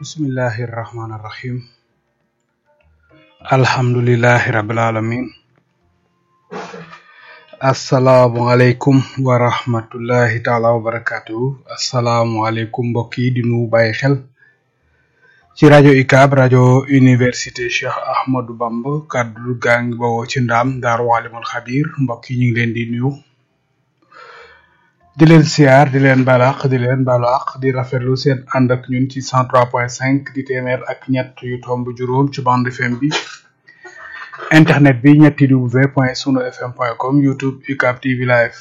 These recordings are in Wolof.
bismillahi irrahmani irrahim alhamdulilahi rabil alamin asalaamualeykum wa rahmatullahi taala wa barakatuhu asalaamualeykum mbokk yi di nu bàyyi xel ci rajo UCAB rajo université Cheikh Ahmadou Bamba kàddu gaa ngi bawoo ci ndaam daaru alimul xabir mbokk yi ñu ngi leen di nuyu di leen siyaar di leen balaax di leen balaax di rafetlu seen ànd ak ñun ci cent trois point cinq di téeméer ak ñett yu tomb juróom ci bande FM bi internet bi ñetti w point sunu fm point com youtube UCAB TV live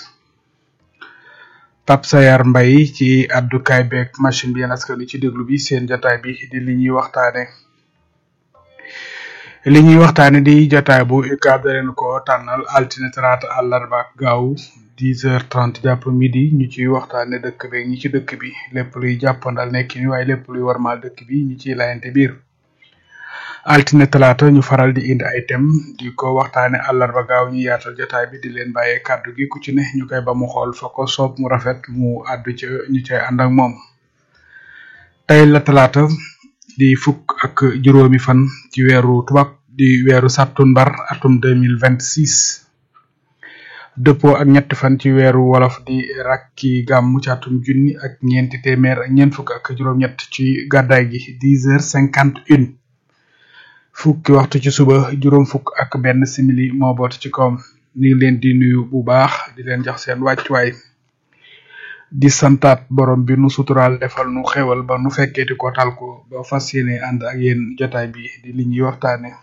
Pape Sayar Mbay ci addukaay beeg machine bi yéen askan wi ci déglu bi seen jotaay bi di li ñuy waxtaane li ñuy waxtaane di jotaay bu UCAB da leen ko tànnal altine talaata àllarba ak gaaw dix heures trente jàpp midi ñu ciy waxtaane dëkk beeg ñi ci dëkk bi lépp luy jàppandal nekk ni waaye lépp luy warmaal dëkk bi ñi ciy layante biir altine talaata ñu faral di indi ay thème di ko waxtaane àllarba gaaw ñu yaatal jotaay bi di leen bàyyee kàddu gi ku ci ne ñu koy ba mu xool fa ko soob mu rafet mu àddu ca ñu cay ànd ak moom tey la talaata di fukk ak juróomi fan ci weeru tubaab di weeru sàttumbar atum deux mille vingt six dëppoo ak ñetti fan ci weeru wolof di rakki gàmmu ci atum junni ak ñeenti téeméer ak ñeent fukk ak juróom-ñett ci gàddaay gi dix heures cinquante une fukki waxtu ci suba juróom fukk ak benn simili moo boot ci kawam ñu ngi leen di nuyu bu baax di leen jox seen wàccuwaay di santaat borom bi nu suturaal defal nu xewal ba nu fekkeeti ko tal ko ba fas yéene ànd ak yéen jotaay bi di li ñuy waxtaane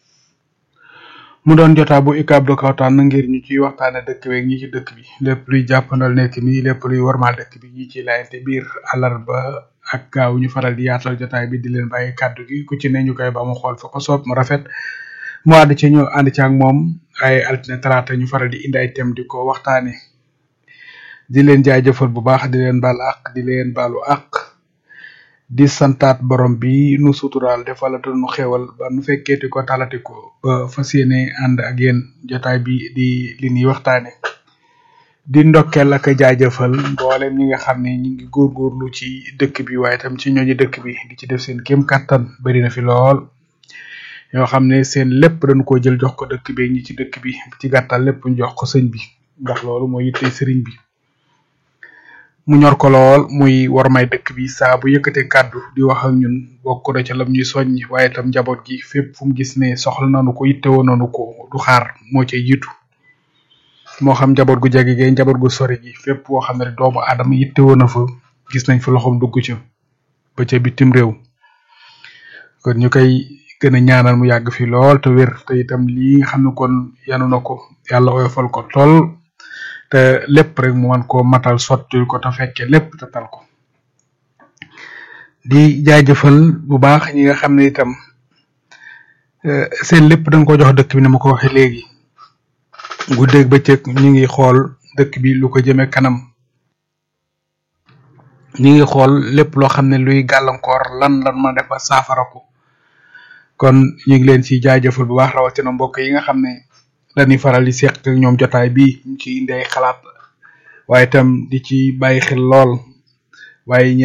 mu doon jotaa bu UCAB da ko tànn ngir ñu ciy waxtaane dëkk beeg ñi ci dëkk bi lépp luy jàppandal nekk nii lépp luy warmaal dëkk bi ñi ci layante biir àllarba ak gaaw ñu faral di yaatal jotaay bi di leen bàyyi kàddu gi ku ci ne ñu koy ba mu xool fa ko soob mu rafet mu ànd ci ñu ànd ci ak moom ay altine talaata ñu faral di indi ay thème di ko waxtaane di leen jaajëfal bu baax di leen baal àq di leen baalu àq di santaat borom bi nu suturaal defalata nu xewal ba nu fekkeeti ko talati ko ba fas yéene ànd ak yéen jotaay bi di li ñuy waxtaane di ndokkeel ak jaajëfal mboolem ñi nga xam ne ñi ngi góorgóorlu ci dëkk bi waaye tam ci ñooñu dëkk bi di ci def seen kéem kattan bari na fi lool yoo xam ne seen lépp dañu ko jël jox ko dëkk bi ñi ci dëkk bi ci gàttal lépp ñu jox ko sëñ bi ndax loolu mooy yitte sëriñ bi mu ñor ko lool muy war may dëkk bi saa bu yëkkatee kàddu di wax ak ñun bokk na ca lam ñuy soññ waaye tam njaboot gi fépp fu mu gis ne soxla nanu ko yittewoo nanu ko du xaar moo cay jiitu moo xam njaboot gu jege gee njaboot gu sori gi fépp woo xam ne doomu aadama yittewoo na fa gis nañ fa loxoom dugg ca ba ca bitim réew kon ñu koy gën a ñaanal mu yàgg fi lool te wér te itam lii nga xam ne kon yanu na ko yàlla oyofal ko tool te lépp rek mu man koo matal sottil ko te fekke lépp te tal ko di jaajëfal bu baax ñi nga xam ne itam seen lépp dañ ko jox dëkk bi ni ma ko waxee léegi guddeeg bëccëg ñu ngi xool dëkk bi lu ko jëme kanam ñu ngi xool lépp loo xam ne luy gàllankoor lan lan mën a def ba saafara ko kon ñu ngi leen ci jaajëfal bu baax rawatina mbokk yi nga xam ne dañuy faral di seq ak ñoom jotaay bi ñu ci indi ay xalaat waaye itam di ci bàyyi xel lool waaye